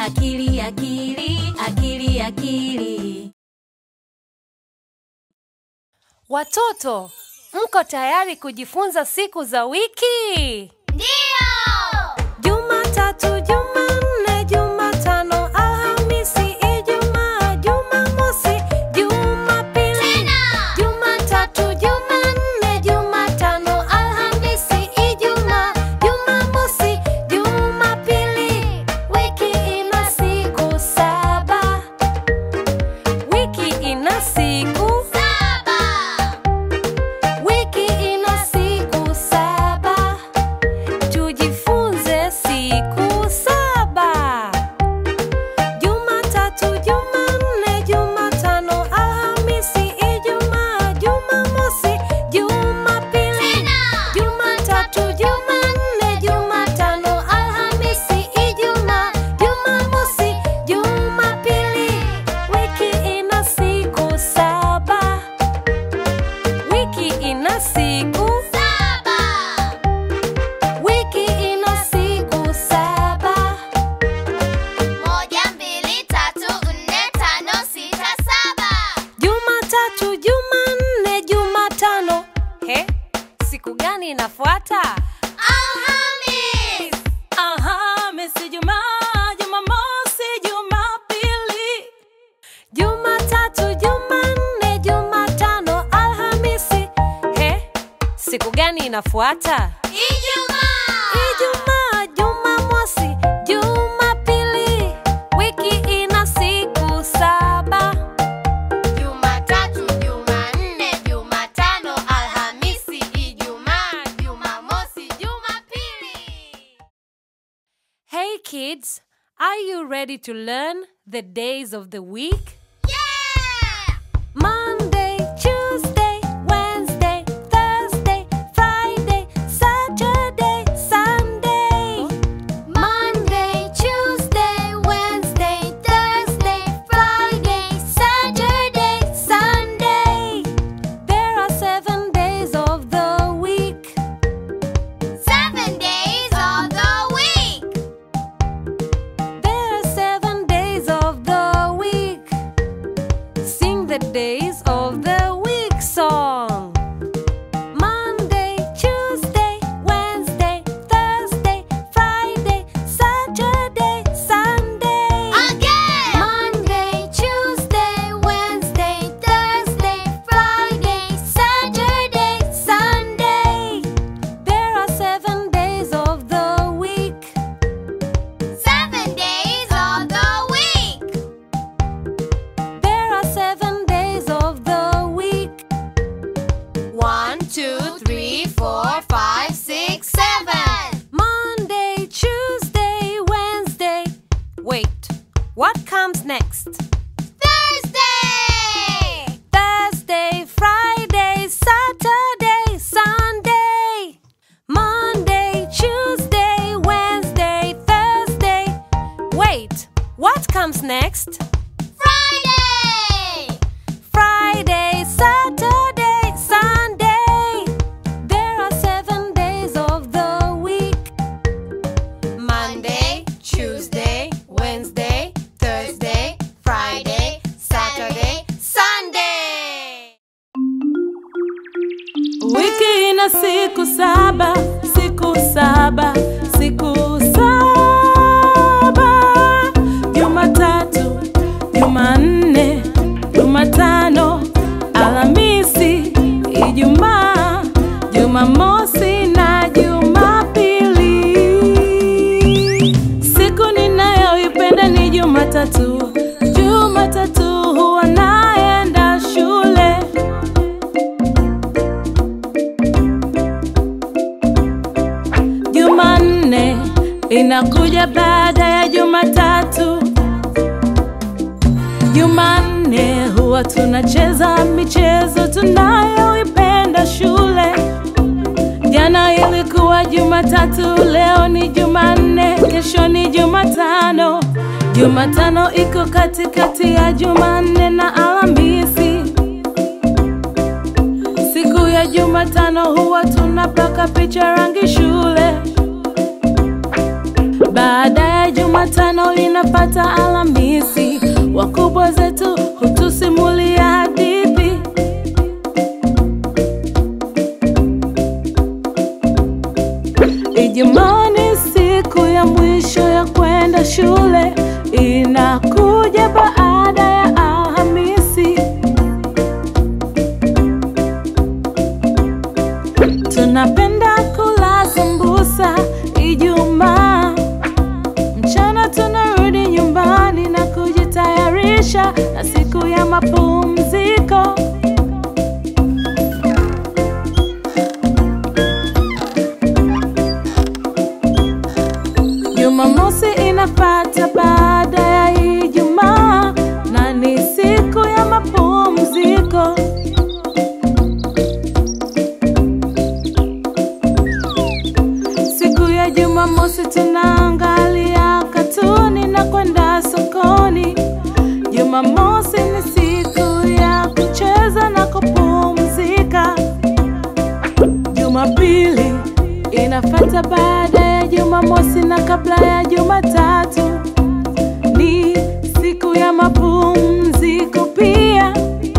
akili akili akili akili Watoto, mko tayari kujifunza siku za wiki? Ndio! Jumatatu, Jumanne, Jumatano, Alhamisi, Ijumaa, Jumamosi, Jumapili. Tena! Jumatatu, Jumanne, Jumatano, Alhamisi, Ijumaa, Jumamosi, Jumapili. Wiki ina siku saba. Wiki ina siku Saba! Wiki ina siku saba. Tujifunze siku saba. Jumatatu, Jumanne, Jumatano, Alhamisi, Ijumaa, Jumamosi, Jumapili. Tena! Jumatatu, Jumanne, Jumatano, Alhamisi, Ijumaa, Jumamosi, Jumapili. Wiki ina siku saba. Wiki ina siku Saba! Wiki ina siku saba. Moja, mbili, tatu, nne, tano, sita, saba! Jumatatu, Jumanne, Jumatano. He, siku gani inafuata? Alhamis! Alhamisi, Jumaa, Jumamosi, Jumapili. Jumatatu, Jumanne, Jumatano, Alhamisi. He, siku gani inafuata? Ijumaa! Ijumaa, Jumamosi, Jumapili. Wiki ina siku saba. Jumatatu, Jumanne, Jumatano, Alhamisi, Ijumaa, Jumamosi, Jumapili. Hey kids, are you ready to learn the days of the week? Yeah! Monday, Tuesday, Wednesday, Thursday, Friday, Saturday, Sunday. Monday, Tuesday, Wednesday, Thursday, Friday, Saturday, Sunday. There are seven days of the week. seven days of the week. There are seven days of the week. Sing the days of the week song. Monday, Tuesday, Wednesday, Thursday, Friday, Saturday, Sunday. Again! Monday, Tuesday, Wednesday, Thursday, Friday, Saturday, Sunday. There are seven days of the week. seven days of the week. There are seven days of the week. One, two, three, four, five, six, seven. Monday, Tuesday, Wednesday. Wait, what comes next? Thursday! Thursday, Friday, Saturday, Sunday. Monday, Tuesday, Wednesday, Thursday. Wait, what comes next? Friday! Friday, Saturday, Sunday. There are seven days of the week. Monday, Tuesday, Wednesday, Thursday, Friday, Saturday, Sunday. Wiki ina siku saba, siku saba, siku saba. Jumatatu, Jumanne, Jumatano, Alhamisi, Ijumaa, Jumamosi na Jumapili. Siku ninayoipenda ni Jumatatu. Jumatatu huwa naenda shule. Jumanne inakuja baada ya Jumatatu. Jumanne huwa tunacheza michezo tunayoipenda shule. Jana ilikuwa Jumatatu, leo ni Jumanne, kesho ni Jumatano. Jumatano iko katikati ya Jumanne na Alhamisi. Siku ya Jumatano huwa tunapaka picha rangi shule. Baada ya Jumatano linapata Alhamisi, wakubwa zetu hutusimulia hadithi. Ijumaa ni siku ya mwisho ya kwenda shule, inakuja baada ya Alhamisi. Tunapenda kula sambusa Ijumaa. Mchana tunarudi nyumbani na kujitayarisha na siku ya mapumziko. Jumamosi inafata baada ya Ijumaa na ni siku ya mapumziko. Siku ya Jumamosi tunaangalia katuni na kwenda sokoni. Jumamosi ni siku ya kucheza na kupumzika. Jumapili inafata baada ya Jumamosi na kabla ya Jumatatu. Ni siku ya mapumziko pia,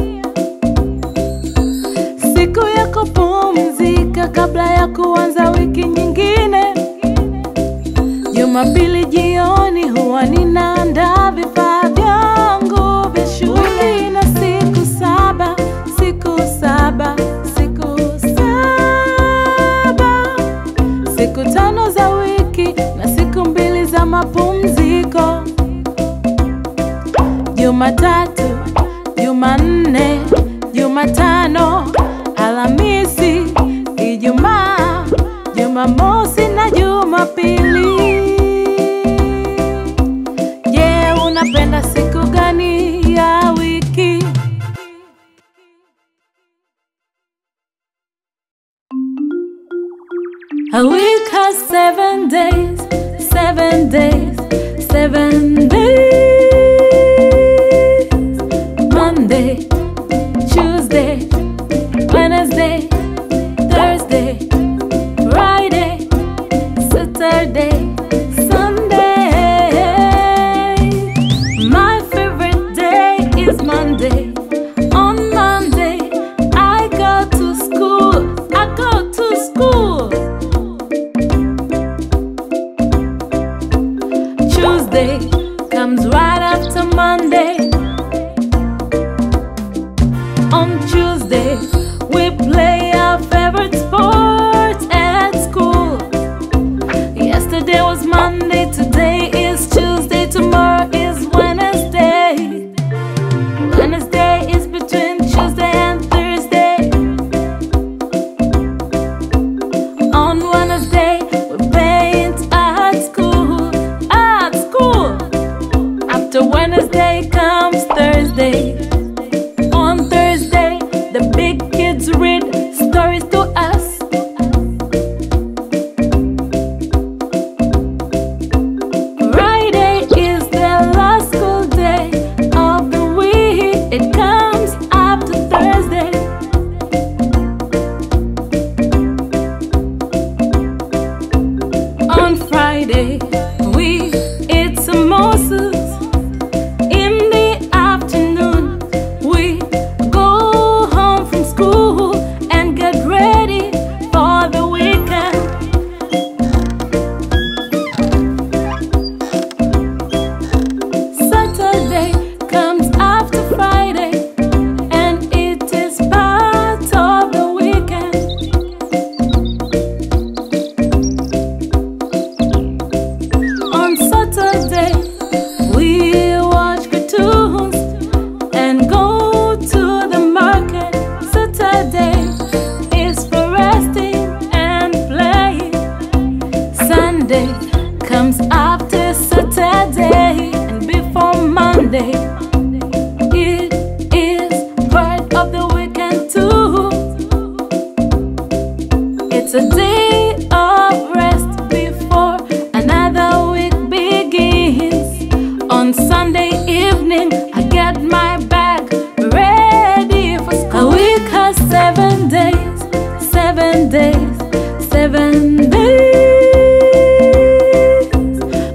siku ya kupumzika kabla ya kuanza wiki nyingine. Jumapili jioni huwa ninaandaa vifaa vyangu vya shule na siku saba, siku saba, siku saba, siku tano za wiki na siku mbili za mapumziko. Jumatatu, Jumanne, Jumatano, Alhamisi, Ijumaa, Jumamosi na Jumapili. Je, unapenda siku gani ya wiki? A week has seven days, seven days, seven days. Monday, Tuesday, Wednesday, Thursday, Friday, Saturday, Sunday. My favorite day is Monday. On Monday, I go to school. I go to school. Tuesday comes right after Monday. On Tuesday, we play our favorite sports at school. Yesterday was Monday, today is Tuesday, tomorrow is Wednesday. Wednesday is between Tuesday and Thursday. On Wednesday, we paint at school. At school. After Wednesday comes Thursday. On Thursday, the big kids read stories to us. Friday is the last school day of the week. It comes after Thursday. On Friday, we eat samosas. In the afternoon, we go home from school and get ready for the weekend. Saturday comes after Friday, and it is part of the weekend. On Saturday, we watch cartoons and go to the market. Saturday is for resting and playing. Sunday comes after Saturday and before Monday. It is part of the weekend too. It's a day of rest before another week begins. On Sunday evening, I get my bag ready for school. A week has seven days, seven days, seven days.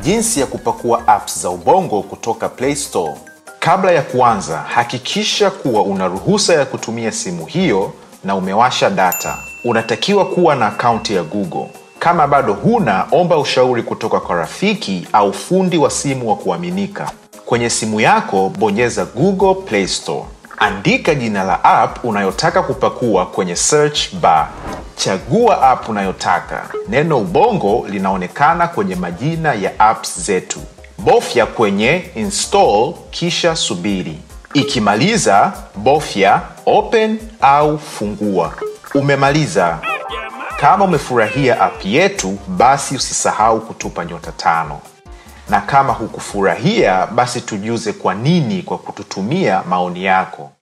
jinsi ya kupakua apps za Ubongo kutoka Play Store. Kabla ya kuanza, hakikisha kuwa una ruhusa ya kutumia simu hiyo na umewasha data. Unatakiwa kuwa na akaunti ya Google. Kama bado huna, omba ushauri kutoka kwa rafiki au fundi wa simu wa kuaminika. Kwenye simu yako, bonyeza Google Play Store. Andika jina la app unayotaka kupakua kwenye search bar. Chagua app unayotaka. Neno Ubongo linaonekana kwenye majina ya apps zetu. Bofya kwenye install kisha subiri. Ikimaliza, bofya open au fungua. Umemaliza. Kama umefurahia app yetu, basi usisahau kutupa nyota tano, na kama hukufurahia, basi tujuze kwa nini kwa kututumia maoni yako.